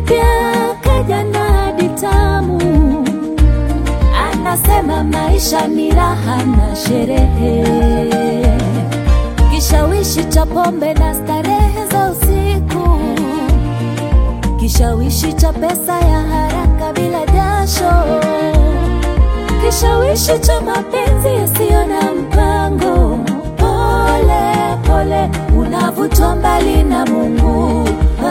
mpya kaja na hadi tamu, anasema maisha ni raha na sherehe, kishawishi cha pombe na starehe za usiku, kishawishi cha pesa ya haraka bila jasho, kishawishi cha mapenzi yasiyo na mpango. Pole pole unavutwa mbali na Mungu. Oh,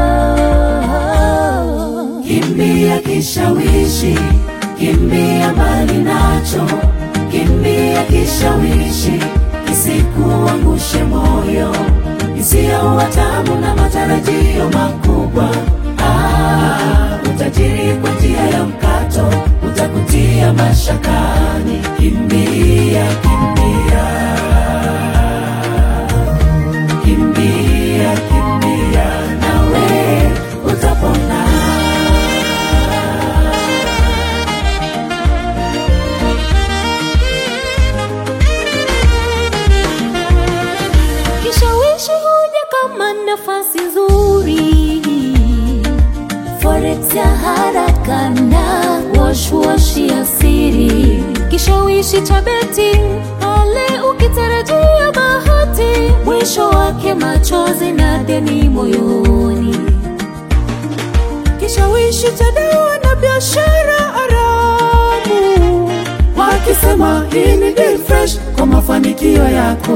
oh. Kimbia kishawishi, kimbia mbali nacho, kimbia kishawishi, kisikuangushe moyo, isiyo tamu na matarajio makubwa. Ah, utajiri kwa njia ya mkato utakutia mashakani. Kimbia, kimbia, kimbia, kimbia, nawe utapona. Kishawishi huja kama nafasi nzuri, forex ya haraka na wash wash ya siri, kishawishi cha betting pale ukitarajia bahati, mwisho wake machozi na deni moyoni, kishawishi cha dawa na biashara haramu wakisema hii ni deal fresh kwa mafanikio yako,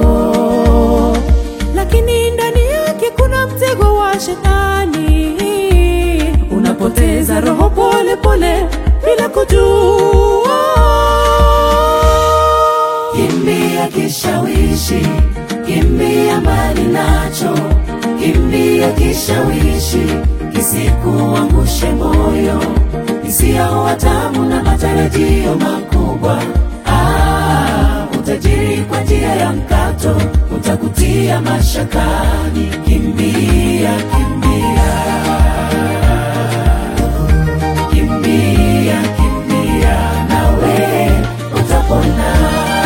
lakini ndani yake kuna mtego wa shetani. unapoteza roho pole pole bila kujua. Kimbia kishawishi, kimbia mbali nacho, kimbia kishawishi, kisikuangushe moyo, isiyo tamu na matarajio makubwa. Ah, utajiri kwa njia ya mkato utakutia mashakani. Kimbia, kimbia, kimbia, kimbia, nawe utapona.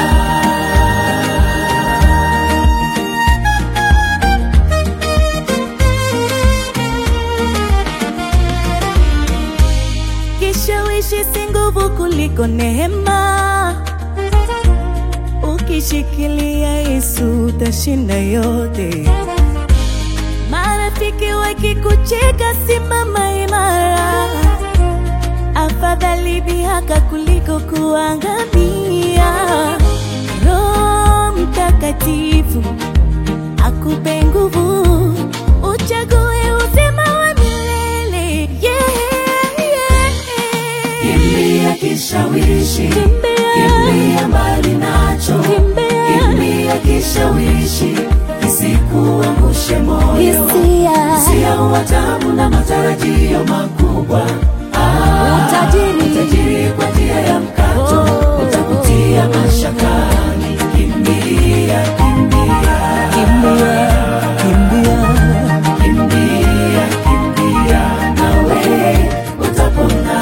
Kishawishi si nguvu kuliko neema. Ukishikilia Yesu utashinda yote. Marafiki wakikucheka, simama imara. Afadhali dhihaka kuliko kuangamia. Roho Mtakatifu akupe nguvu, uchague uzima wa milele. Yeah, yeah. Kimbia kishawishi, Kimbia. kimbia mbali nacho, Kimbia. kimbia kishawishi, kisikuangushe moyo, Hisia. isiyo tamu na matarajio makubwa. Ah, Utajiri. utajiri kwa njia ya mkato Oh. utakutia mashakani. Kimbia, kimbia, Kimbia, kimbia. kimbia, kimbia, nawe utapona.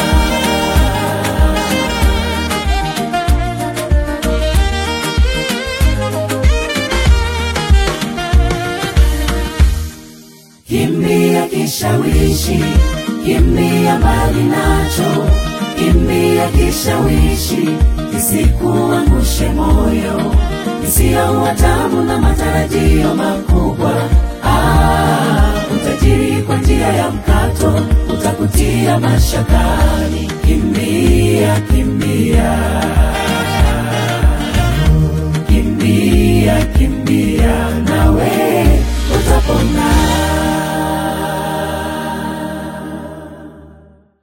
Kimbia kishawishi, kimbia mbali nacho, kimbia kishawishi, kisikuangushe moyo, isiyo tamu na matarajio makubwa. Ah, utajiri kwa njia ya mkato utakutia mashakani. Kimbia, kimbia.